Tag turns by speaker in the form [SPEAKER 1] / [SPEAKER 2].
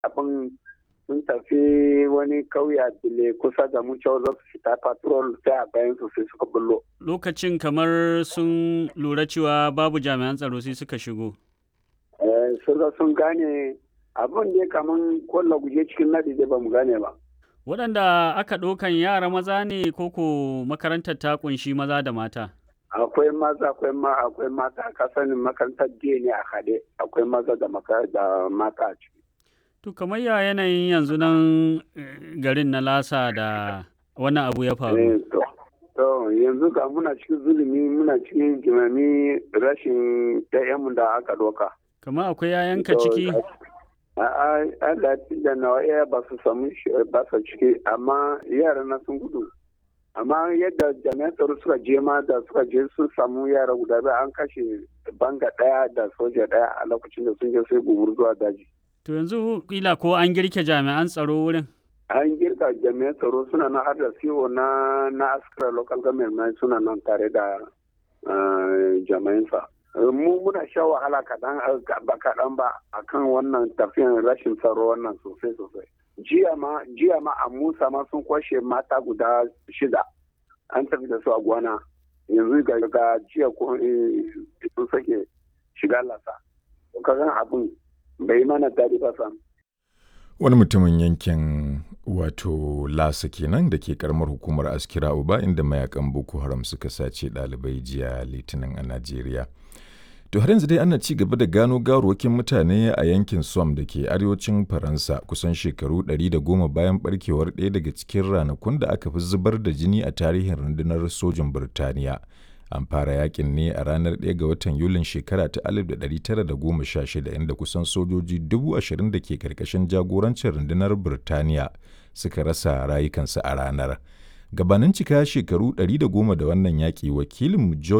[SPEAKER 1] abin sun tafi wani kauye a dile kusa da mu cewa za su fita patrol sai a bayan su sai suka bullo.
[SPEAKER 2] Lokacin kamar sun lura cewa babu jami'an tsaro sai suka shigo.
[SPEAKER 1] Eh, suka sun gane abin da kamar kwallo guje cikin nadi da ba mu gane ba.
[SPEAKER 2] Waɗanda aka ɗaukan yara maza ne koko makarantar ta ƙunshi maza da mata?
[SPEAKER 1] Akwai maza akwai ma akwai mata ka sanin makarantar jiya ne a haɗe akwai maza da da mata a ciki.
[SPEAKER 2] To kamar ya yanayin yanzu nan garin na lasa da wannan abu ya faru.
[SPEAKER 1] To yanzu ga muna cikin zulumi muna cikin jimami rashin ɗayanmu da aka ɗauka.
[SPEAKER 2] Kamar akwai yayanka ciki?
[SPEAKER 1] A'a, Allah da nawa iya ba su samu ba su ciki amma yara na sun gudu. Amma yadda jami'an tsaro suka je ma da suka je sun samu yara guda biyu an kashe banga ɗaya da soja ɗaya a lokacin da sun je sai gubur zuwa daji.
[SPEAKER 2] To yanzu kila ko an girke jami'an tsaro wurin?
[SPEAKER 1] An girka jami'an tsaro suna nan har da CEO na na askara local government suna nan tare da jami'ansa. mu muna sha wahala kaɗan ba kaɗan ba akan wannan tafiyan rashin tsaro wannan sosai sosai jiya ma jiya ma a musa ma sun kwashe mata guda shida an tafi da su a gwana yanzu ga ga jiya ko sun sake shiga lasa kagan abin bai mana daɗi ba sam
[SPEAKER 3] wani mutumin yankin wato lasa kenan da ke karamar hukumar askira uba inda mayakan boko haram suka sace ɗalibai jiya litinin a najeriya To har yanzu dai ana ci gaba da gano gawarwakin mutane a yankin Somme da ke arewacin Faransa kusan shekaru 110 bayan barkewar ɗaya daga cikin ranakun da aka fi zubar da jini a tarihin rundunar sojin Birtaniya. An fara yakin ne a ranar 1 ga watan Yulin shekara ta 1916 inda kusan sojoji 20,000 da ke karkashin jagorancin rundunar Birtaniya suka rasa rayukansu a ranar. Gabanin cika shekaru 110 da wannan yaƙi wakilin